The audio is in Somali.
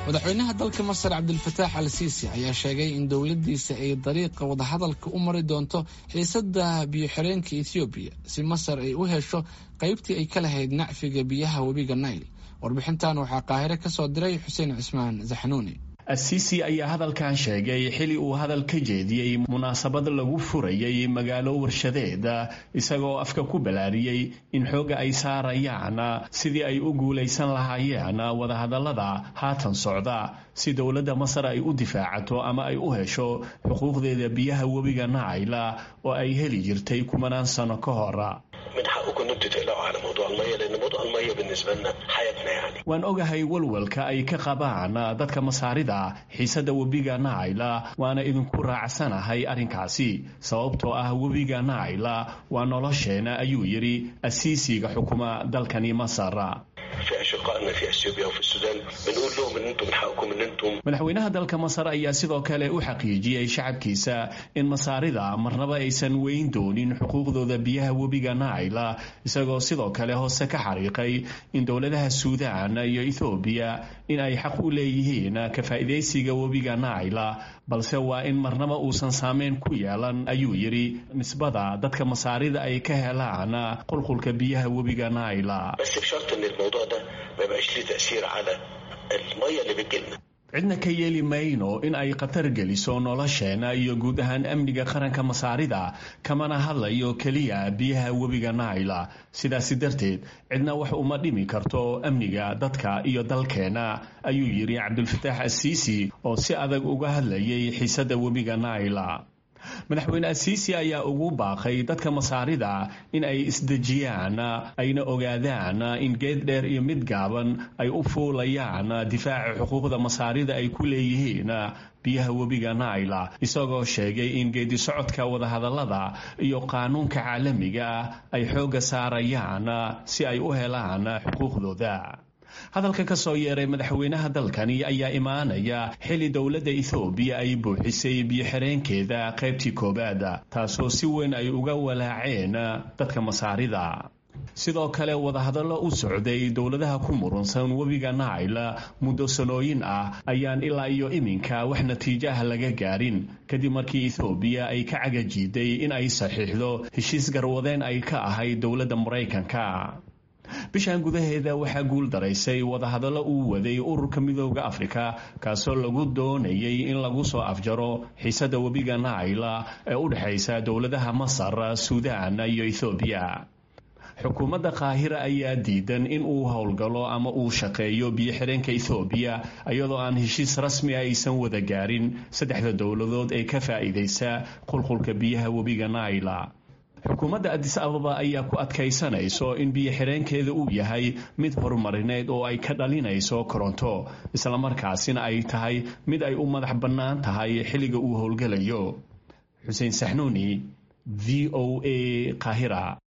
madaxweynaha dalka masar cabdilfataax al siisi ayaa sheegay in dowladdiisa ay dariiqa wadahadalka u mari doonto xiisada biyo-xireenka ethoobiya si masar ay u hesho qaybtii ay ka lahayd nacfiga biyaha webiga nail warbixintan waxaa qaahire ka soo diray xuseen cismaan zaxnuuni asiisi ayaa hadalkan sheegay xili uu hadal ka jeediyey munaasabad lagu furayay magaalo warshadeed isagoo afka ku balaariyey in xoogga ay saarayaan sidii ay u guulaysan lahaayeen wadahadallada haatan socda si dowladda masar ay u difaacato ama ay u hesho xuquuqdeeda biyaha webiga naayla oo ay heli jirtay kumanaan sano ka hor waan ogahay walwalka ay ka qabaan dadka masaarida xiisada webiga naayla waana idinku raacsanahay arrinkaasi sababtoo ah webiga naayla waa nolosheena ayuu yidhi asiisiga xukuma dalkani masar madaxweynaha dalka masar ayaa sidoo kale u xaqiijiyey shacabkiisa in masaarida marnaba aysan weyn doonin xuquuqdooda biyaha webiga naayla isagoo sidoo kale hoose ka xariiqay in dowladaha suudaan iyo ethoobiya in ay xaq u leeyihiin ka faa'iidaysiga webiga naayla balse waa in marnaba uusan saameyn ku yeelan ayuu yidhi nisbada dadka masaarida ay ka helaan qulqulka biyaha webiga naayla cidna ka yeeli mayno in ay khatar geliso nolosheena iyo guud ahaan amniga qaranka masaarida kamana hadlayo keliya biyaha webiga naayla sidaasi darteed cidna wax uma dhimi karto amniga dadka iyo dalkeena ayuu yidhi cabdulfataax asiisi oo si adag uga hadlayay xiisada webiga naayla madaxweyne asiisi ayaa ugu baaqay dadka masaarida in ay isdejiyaan ayna ogaadaan in geed dheer iyo mid gaaban ay u fuulayaan difaaca xuquuqda masaarida ay ku leeyihiin biyaha webiga naayla isagoo sheegay in geedi socodka wadahadallada iyo qaanuunka caalamiga ah ay xoogga saarayaan si ay u helaan xuquuqdooda hadalka ka soo yeeray madaxweynaha dalkani ayaa imaanaya xili dowladda ethoobiya ay buuxisay biyo-xireenkeeda qaybtii koowaad taasoo si weyn ay uga walaaceen dadka masaarida sidoo kale wadahadallo u socday dowladaha ku murunsan webiga naayla muddo sanooyin ah ayaan ilaa iyo iminka wax natiijaha laga gaarin kadib markii ethoobiya ay ka cagajiiday in ay saxiixdo heshiis garwadeen ay ka ahayd dowladda maraykanka bishan gudaheeda waxaa guul daraysay wadahadallo uu waday ururka midooda afrika kaasoo lagu doonayay in lagu soo afjaro xiisada webiga naayla ee u dhexaysa dowladaha masar suudaan iyo ethoobiya xukuumadda qaahira ayaa diidan in uu howlgalo ama uu shaqeeyo biyo-xireenka ethoobiya iyadoo aan heshiis rasmi a aysan wada gaarin saddexda dowladood ee ka faa'iidaysa qulqulka biyaha webiga naayla xukuumadda adis ababa ayaa ku adkaysanayso in biyo-xireenkeeda uu yahay mid horumarineed oo ay ka dhalinayso koronto islamarkaasina ay tahay mid ay u madax bannaan tahay xilliga uu howlgalayo xuseen saxnuuni v o a qaahira